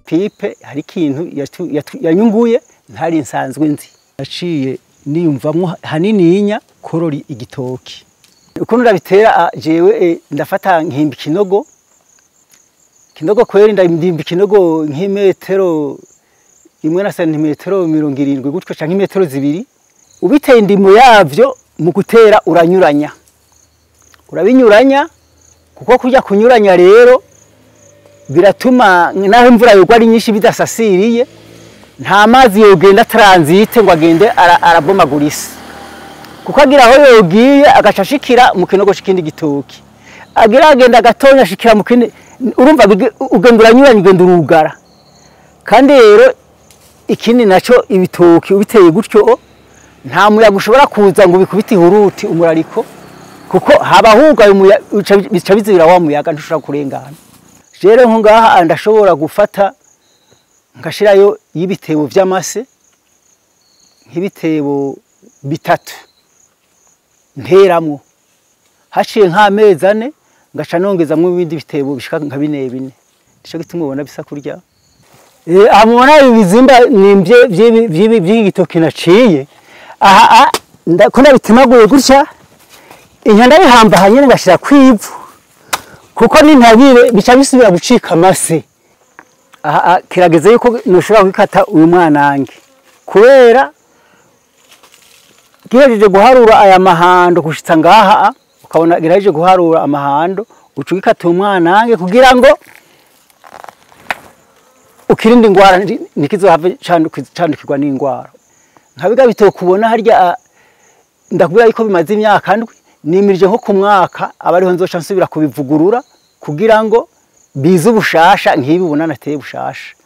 pipe hari ikintu yatu- yatu- yanyunguye ntari nsanzwe nzi naciye niyumvamwo hanininya korora igitoki ukuntu ndabitera ah, jewe eh, ndafata nkimba ikinogo ikinogo kweri ndimba ikinogo nk'imetero imwe na santimetero mirongo irindwi gutyo canke imetero zibiri ubiteye indimo yavyo mu gutera uranyuranya urabinyuranya kuko kujya kunyuranya rero biratuma naho imvura yogwa ari nyinshi bidasasiriye nta mazi yogenda transite ngo agende ara- arabomagura isi kuko agira aho yogiye agaca ashikira mu kinogo c'ikindi gitoki agira agenda gatonya ashikira mu kindi urumva bige- ugenda uranyuranya ugenda urugara kandi rero ikindi naco ibitoki ubiteye gutyo nta muyaga ushobora kuza ngo bikubite ihuruti umurariko kuko haba hugaye umuyaga bica- bica bizibira wa muyaga ntushobora kurengana rero nko ngaha ndashobora gufata ngashirayo y'ibitebo vy'amase nk'ibitebo bitatu nteramwo haciye nk'amezi ane ngaca nongezamwo ibindi bitebo bishika nka bine bine nico gituma ubona bisa kurya Eh, aha mubona ibi bizimba nimvye vy'ibi- vy'ibi- vy'iki gitoki naciye aha ah, nda- ko nabitemaguye gutya inya ndabihamba hanyene ngashira kwivu kuko nintabire bica bisubira gucika amase aha ah, kirageze yuko noshobora kwikata uyu mwanange kubera gihejeje guharura aya mahando gushitsa ngaha ah, ukabona girahejeje guharura amahando uca ugikata uyu mwanange kugira ngo ukirinde ingwara nti- ntikizohave canduki- candukirwa n'ingwara nka biga bitokubona harya ah, ndakubwira yuko bimaze imyaka ndwi nimirije nko ku mwaka aba ariho nzoca nsubira kubivugurura kugira ngo bize ubushasha nk'ibi ubona nateye bushasha